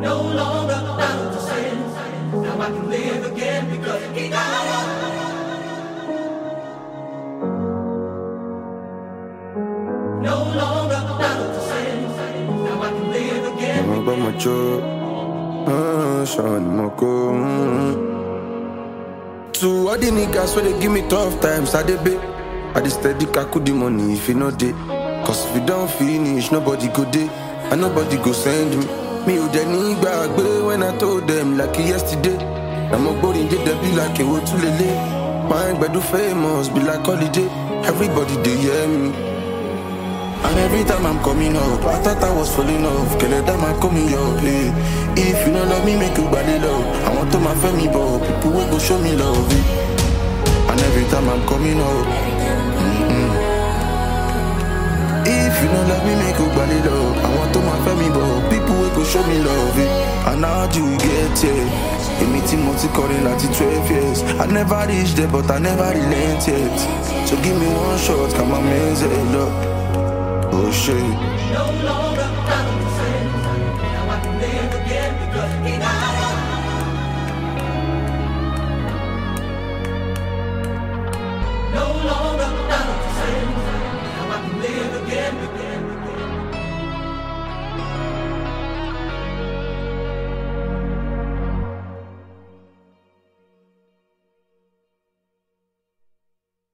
No longer bound to sin. Now I can live again because he died. No longer bound to sin. Now I can live again. Mo gbọ́ mo jó, ah, ṣan ni mo kó. mm. To all the niggas wey dey give me tough times, I dey pay. I dey steady kaku the money if e no dey. Cause if you don finish, nobody go dey, and nobody go send me. Mi ò dẹ̀ ní gbàgbé when I told them like yesterday. Àmọ́ gbórin dé dẹ̀ bí like èwo tún lélẹ̀. My gbedu famous be like holiday, everybody dey hear me. And every time I'm coming up, I thought I was falling off. Kele that man call me up, hey. If you don't love me, make you body love. I want to my family, but people will go show me love. eh. And every time I'm coming up, mm-mm. if you don't love me, make you body love. I want to my family, but people will go show me love. eh. And how do we get here? Èmi tí mo ti kọrin láti twelve years. I never reached there, but I never relent yet. So give me one shot, come on, man's head up. Oh shit. No longer bound